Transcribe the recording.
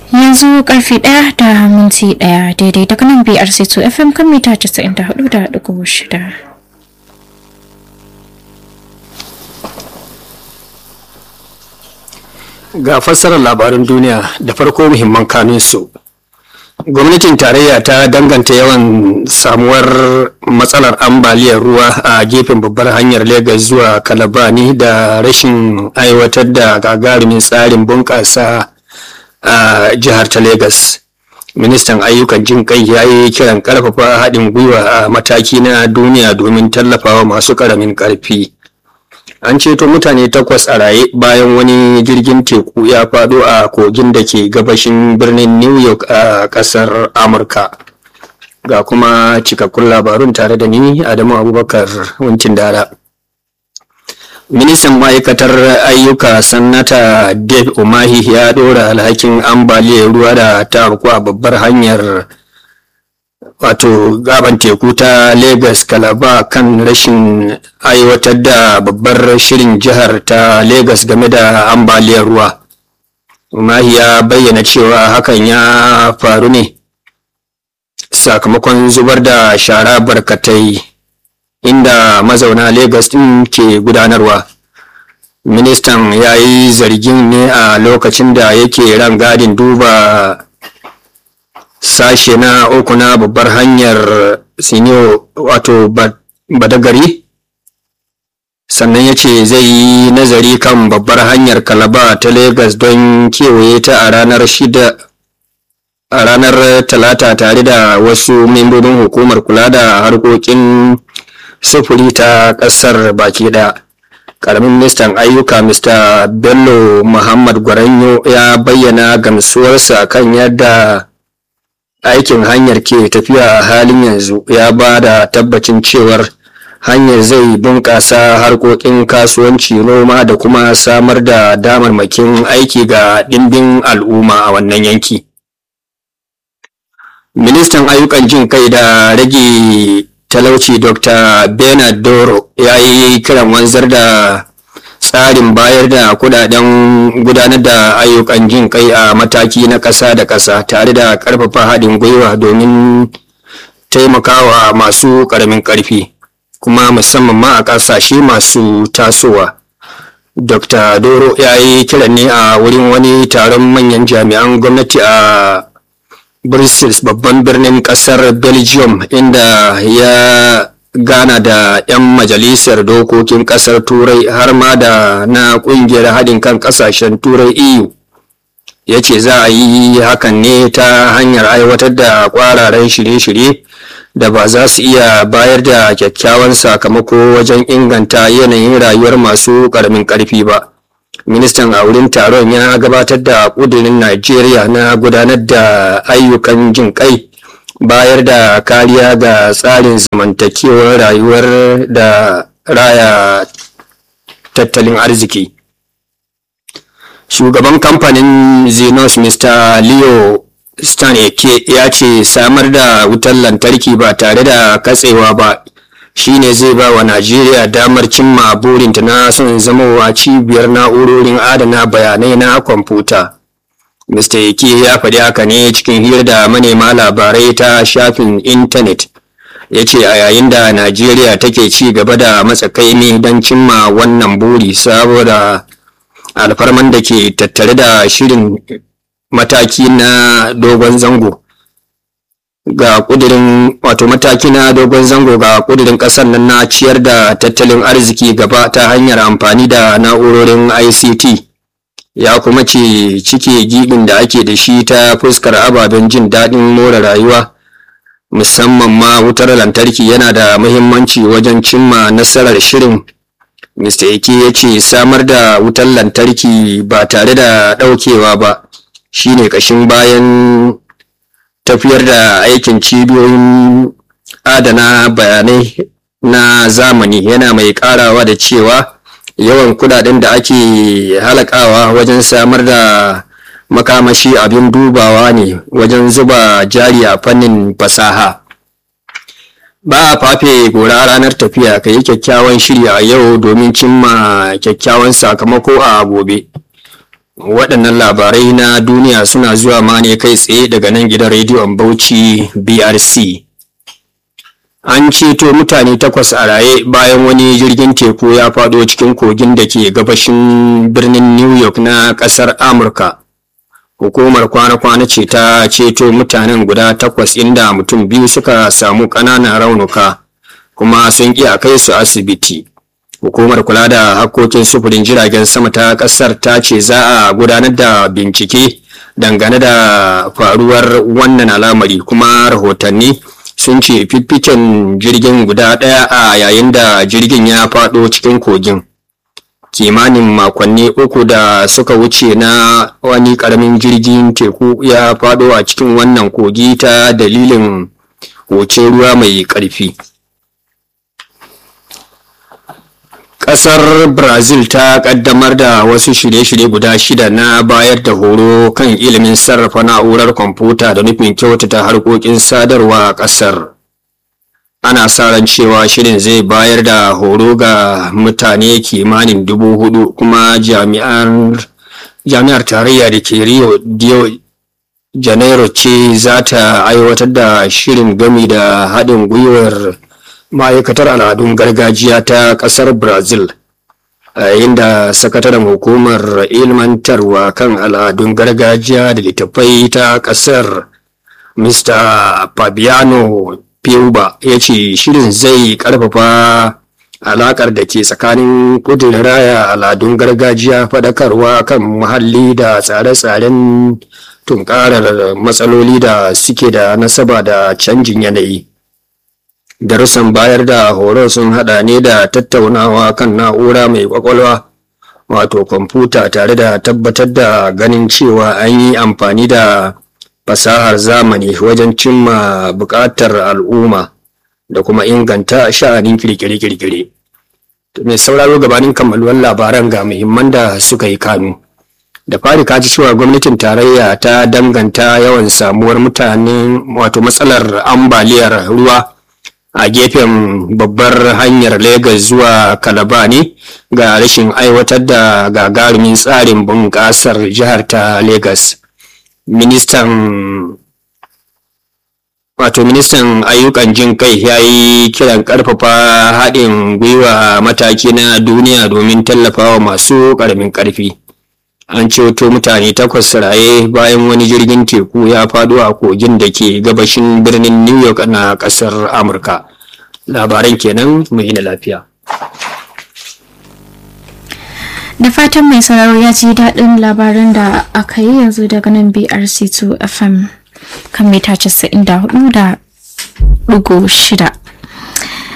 yanzu karfe ɗaya da minti ɗaya daidai daga nan BRC2 FM kan mita 94.6. Ga fassarar labaran duniya da farko muhimman kanunsu. Gwamnatin tarayya ta danganta yawan samuwar matsalar ambaliyar ruwa a gefen babbar hanyar Legas zuwa Kalabani da rashin aiwatar da gagarumin tsarin bunƙasa a jihar ta Legas. Ministan ayyukan jin kai ya yi kiran ƙarfafa haɗin gwiwa a mataki na duniya domin tallafawa masu ƙaramin ƙarfi. an ceto mutane takwas a raye bayan wani jirgin teku ya fado a kogin da ke gabashin birnin new york a kasar amurka ga kuma cikakkun labarun tare da ni adamu abubakar wancin dara ministan ma'aikatar ayyuka sannata dave umahi ya dora alhakin ambaliyar ruwa da ta a babbar hanyar wato gaban teku ta Legas Kalaba kan rashin aiwatar da babbar shirin jihar ta Legas game da ambaliyar ruwa. Umahi ya bayyana cewa hakan ya faru ne sakamakon zubar da shara barkatai inda mazauna Legas ɗin ke gudanarwa. Ministan ya yi zargin ne a lokacin da yake ran gadin duba sashe na uku na babbar hanyar siniyo wato badagari sannan ya ce zai yi nazari kan babbar hanyar kalaba ta Legas don kewaye ta a ranar shida a ranar talata tare da wasu membobin hukumar kula da harkokin sufuri ta ƙasar baki ɗaya. karamin ministan ayyuka mr bello muhammad gwaranyo ya bayyana gamsuwarsa kan yadda aikin hanyar ke tafiya a halin yanzu ya ba da tabbacin cewar hanyar zai bunƙasa harkokin kasuwanci noma da kuma samar da damarmakin aiki ga ɗimbin al'umma a wannan yanki ministan ayyukan jin kai da rage talauci dr bernard doro ya yi kiran wanzar da tsarin bayar da kudaden gudanar da ayyukan jin kai a mataki na ƙasa da ƙasa tare da ƙarfafa haɗin gwiwa domin taimakawa masu ƙaramin ƙarfi kuma musamman ma a ƙasashe masu tasowa dr doro ya yi kiran ne a wurin wani taron manyan jami'an gwamnati a brussels babban birnin ƙasar belgium inda ya gana da 'yan majalisar dokokin kasar turai har ma da na kungiyar haɗin kan ƙasashen turai eu ya ce za a yi hakan ne ta hanyar aiwatar da ƙwararren shirye-shirye da ba za su iya bayar da kyakkyawan sakamako wajen inganta yanayin rayuwar masu ƙaramin ƙarfi ba ministan a wurin taron ya gabatar da ƙudurin najeriya na gudanar da ayyukan jin kai bayar da kariya ga tsarin zamantakewar rayuwar da raya tattalin arziki shugaban kamfanin zenos mr leo staneke ya ce samar da wutar lantarki ba tare da katsewa ba shine zai ba wa najeriya damar cimma burinta na son zamowa cibiyar na'urorin adana bayanai na kwamfuta Mr. Yake ya faɗi haka ne cikin hira da manema labarai ta shafin intanet. Ya ce a yayin da Najeriya take ci gaba da matsakaimi don cimma wannan buri saboda alfarman da ke tattare da shirin mataki na dogon zango. Ga kudirin wato mataki na dogon zango ga kudirin ƙasar nan na ciyar da tattalin arziki gaba ta hanyar amfani da na'urorin ICT. ya kuma ce cike gibin da ake da shi ta fuskar ababen jin daɗin more rayuwa musamman ma wutar lantarki yana da muhimmanci wajen cimma nasarar shirin mr eke ya ce samar da wutar lantarki ba tare da ɗaukewa ba shine ƙashin bayan tafiyar da aikin cibiyoyin adana bayanai na zamani yana mai ƙarawa da cewa yawan kudaden da ake halakawa wajen samar da makamashi abin dubawa ne wajen zuba jari a fannin fasaha ba a fafe gora ranar tafiya ka yi kyakkyawan shiri a yau domin cimma kyakkyawan sakamako a gobe waɗannan labarai na duniya suna zuwa ma ne kai tsaye daga nan gidan rediyon bauchi brc an ceto mutane takwas a raye bayan wani jirgin teku ya faɗo cikin kogin da ke gabashin birnin new york na ƙasar amurka hukumar kwana-kwana ce ta ceto mutanen guda takwas inda mutum biyu suka samu ƙananan raunuka kuma sun ƙi a kai su asibiti hukumar kula da hakkokin sufurin jiragen sama ta ƙasar ta ce za a gudanar da bincike dangane da faruwar wannan al'amari kuma rahotanni sun ce fiffiken jirgin guda ɗaya a yayin da jirgin ya faɗo cikin kogin kimanin makonni uku da suka wuce na wani ƙaramin jirgin teku ya faɗo a cikin wannan kogi ta dalilin wuce ruwa mai ƙarfi Ƙasar Brazil ta ƙaddamar da wasu shirye-shirye guda shida na bayar da horo kan ilimin sarrafa na'urar kwamfuta da nufin kyautata harkokin sadarwa a ƙasar. Ana sa ran cewa shirin zai bayar da horo ga mutane kimanin dubu hudu kuma jami'ar tarayya da ke Rio de Janeiro ce za ta aiwatar da shirin gami da haɗin gwiwar ma'aikatar al'adun gargajiya ta ƙasar brazil a yayin da sakataren hukumar ilmantarwa kan al'adun gargajiya da littattafai ta ƙasar mr fabiano piuba ya ce shirin zai ƙarfafa alaƙar da ke tsakanin kudin raya al'adun gargajiya faɗakarwa kan muhalli da tsare-tsaren tunkarar matsaloli da suke da nasaba da canjin yanayi darussan bayar da horo sun hada ne da tattaunawa kan na'ura mai kwakwalwa wato kwamfuta tare da tabbatar da ganin cewa an yi amfani da fasahar zamani wajen cimma buƙatar al'umma da kuma inganta sha'anin kirkire-kirkire mai sauraro gabanin kammaluwar labaran ga muhimman da suka yi kanu da fari ka ji cewa gwamnatin tarayya ta danganta yawan samuwar mutanen wato matsalar ambaliyar ruwa a gefen babbar hanyar Legas zuwa Kalaba ne ga rashin aiwatar da gagarumin tsarin bunƙasar jihar ta Legas. Ministan wato ministan ayyukan jin kai ya yi kiran ƙarfafa haɗin gwiwa mataki na duniya domin tallafawa masu ƙaramin ƙarfi. An ceto mutane takwas raye bayan wani jirgin teku ya faɗo a kogin da ke gabashin birnin New York na ƙasar Amurka. labaran kenan mu yi lafiya. Da fatan mai sauraro ya ji daɗin labaran da aka yi yanzu daga nan BRC2 FM kan mita 94 da ɗigo shida.